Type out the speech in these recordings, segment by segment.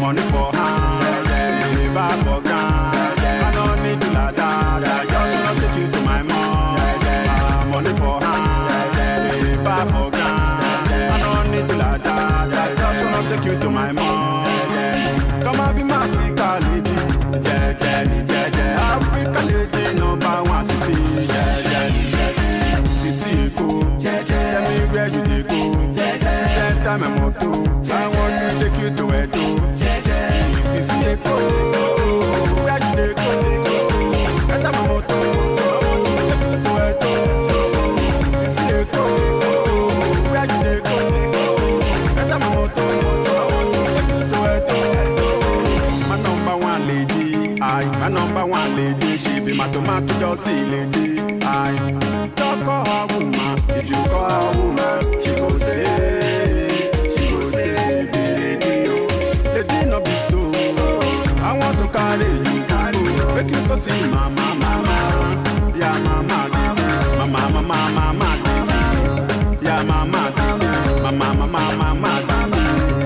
money for hand, deliver for ground. I don't need to lie down, I just wanna take you to my mom. Ah, Money for hand, deliver for ground. I don't need to lie down, I just wanna take you to my mom. Come and be my Africa lady, jẹjẹ jẹjẹ Africa lady number one sisi jẹjẹ sisi Èkó tell me where you dey go center my moto I want to take you to Edo sisi Èkó where you dey go center my moto I want to take you to Edo sisi Èkó where you dey go center my moto I want to take you to Edo. My number one lady, I my number one lady, she be my tomato juicy lady. I don't call her woman, if you call her woman, she go say, she go say, be lady oh, lady no be so. I want to carry you, carry you, make you go see mama, mama, yeah mama, baby, mama, mama, mama, baby, yeah mama, baby, mama, mama, mama, baby,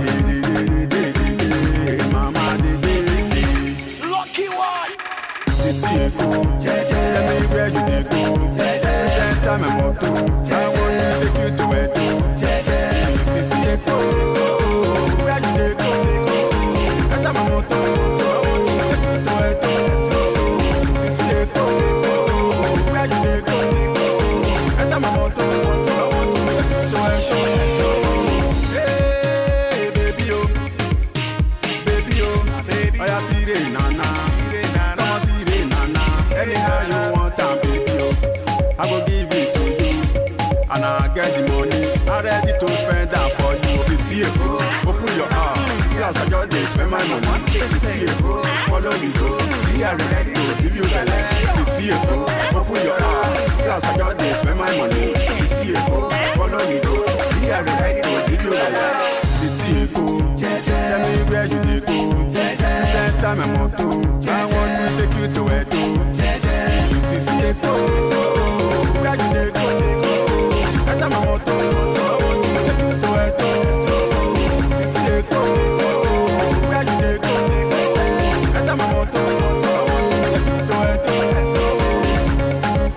mama, baby. Lucky one. Sisi Èkó, tell me where you dey go. Center my moto, I want to take you to Edo. Sisi Èkó, where you dey go. Center my moto, I want to take you to Edo. Sisi Èkó, where you dey go. Center my moto, I want to take you to Edo. Hey, baby oh, baby oh, baby. Oya sire nana, come on sire nana. Anyhow you want am, baby oh, I go give it to you. And I get the money, I ready to spend am for you. Sisi Èkó, open your heart. See as I just dey spend my money. Sisi Èkó, follow me go. Me I ready to give you belle. Sisi Èkó, open your heart. See as I just dey spend my money. Sisi Èkó, follow me go. Me I ready to give you belle. Sisi Èkó, tell me where you dey go. Center my moto, I want to take you to Edo. Sisi Èkó, where you dey go? Center my moto, I want to take you to Edo. Sisi Èkó, where you dey go? Center my moto, I want to take you to Edo.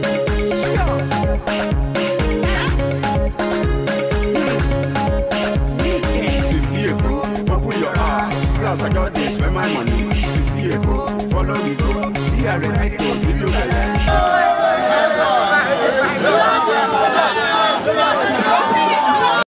Sisi Èkó, open your heart. See as I just dey spend my money. Sisi Èkó, follow me go. Be ready to give you belle.